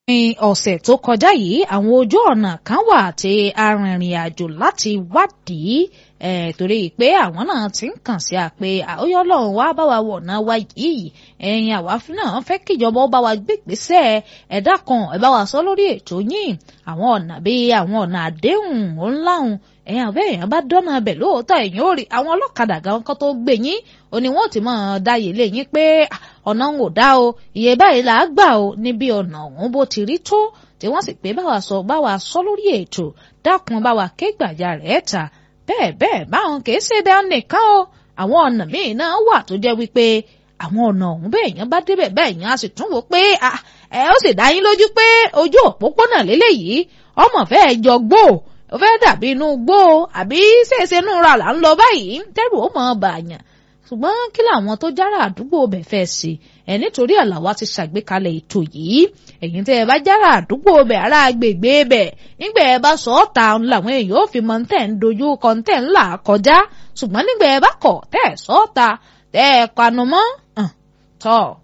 ọ̀sẹ̀ tó kọjá yìí àwọn ojú ọ̀nà kan wà tí arìnrìn àjò láti wádìí torí pé àwọn náà ti ń kàn sí àpè àóyọ́ ọlọ́run wá bá wa wọ̀nà wa yìí ẹ̀yin àwa náà fẹ́ kíjọba ó bá wa gbégbèsè ẹ̀dá kan ẹ̀ bá wa sọ lórí ètò yìí àwọn ọ̀nà bíi àwọn ọ̀nà àdéhùn ńláhùn ẹ̀yin àbẹ́ èèyàn bá dọ́nà abẹ̀ lóòótọ́ ẹ̀yin ó rí àwọn ọlọ́kadà gan kan tó gbé yín ó ní wọ́n ti máa dáyé lé yín pé ọ̀nà ń ò dá o iye báyìí là á gbà o níbi ọ̀nà ọ̀hún bó ti rí tó tí wọ́n sì pé báwa sọ báwa sọ lórí ètò dákun báwa ké gbàjà rẹ̀ ta bẹ́ẹ̀ bẹ́ẹ̀ báwọn kì í ṣe bẹ́ẹ̀ nìkan o àwọn ọ̀nà míì náà wà tó jẹ́ wípé àwọn ọ̀nà ọ̀hún bẹ́ẹ̀ yẹn bá débẹ̀ bẹ́ẹ̀ yẹn á sì tún wò pé ẹ ó sì dá yín lójú pé ojú òpópónà lélẹ́yìí ọmọ fẹ́ẹ́ jọ gbó ó fẹ́ dàbí inú gbó àbí ṣèṣe inú ra là ń lọ báyìí tẹ́rù ó mọ̀ bàyàn ṣùgbọ́n kí làwọn tó jára àdúgbò bẹ̀ fẹ́ ṣe ẹ̀ nítorí àlàwà ti ṣàgbékalẹ̀ ètò yìí ẹ̀yin tẹ́ ẹ bá jára àdúgbò bẹ̀ ará agbègbè bẹ̀ nígbà ẹ bá sọ ọ́ ta làwọn èèyàn ò fi mọ tẹ̀ ń dojú kọ tẹ̀ ń là kọjá ṣùgbọ́n nígbà ẹ bá kọ̀ tẹ́ ẹ sọ ọ́ ta tẹ́ ẹ panu mọ́ tọ́